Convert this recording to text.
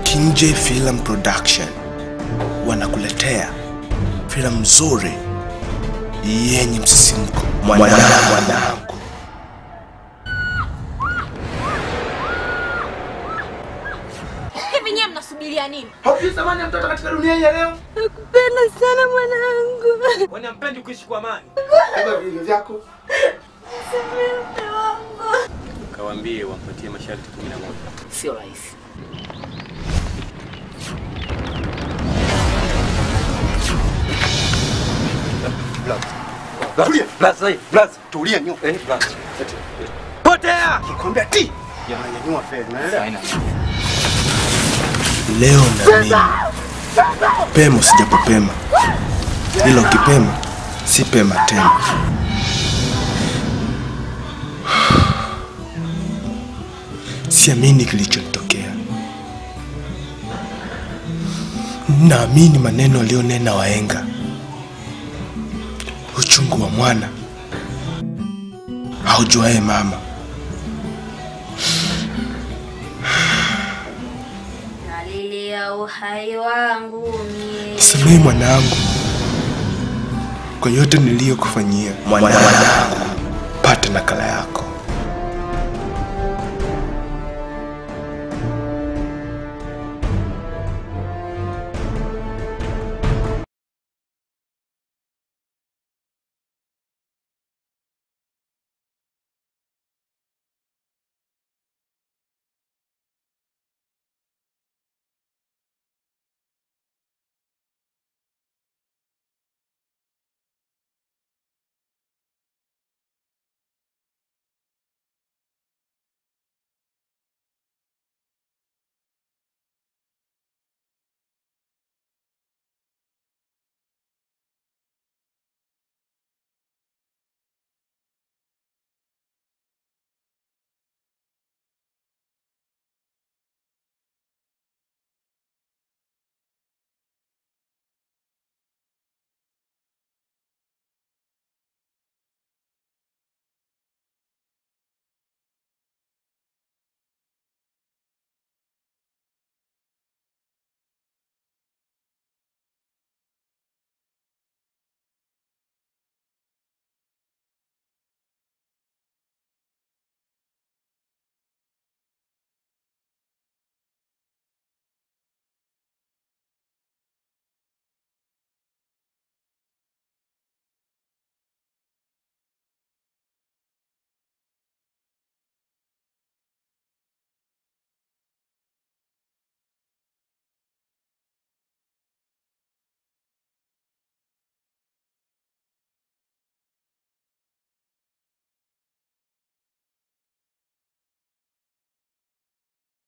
Kinje Film Production wanakuletea filamu nzuri yenye msisimko. Mwanangu, mwanangu. Hivi nyewe mnasubiria nini? Haujui thamani ya mtoto katika dunia hii ya leo? Nakupenda sana mwanangu. Kwani hampendi kuishi kwa amani? Beba vilingo vyako. Kawaambie wampatie masharti 11. Sio rahisi. Tulia. Blaza, blaza. Tulia nyo. Eh, blaza. Potea. Kikwambia ti. Yananyanyua feli, unaelewa? Leo na mimi pema sijapopema, ila ukipema si pema tena. Siamini kilichotokea, naamini maneno aliyonena wahenga. Uchungu wa mwana haujuaye mama. Nalilia uhai wangu mie. Nisamehe mwanangu kwa yote niliyokufanyia mwanangu.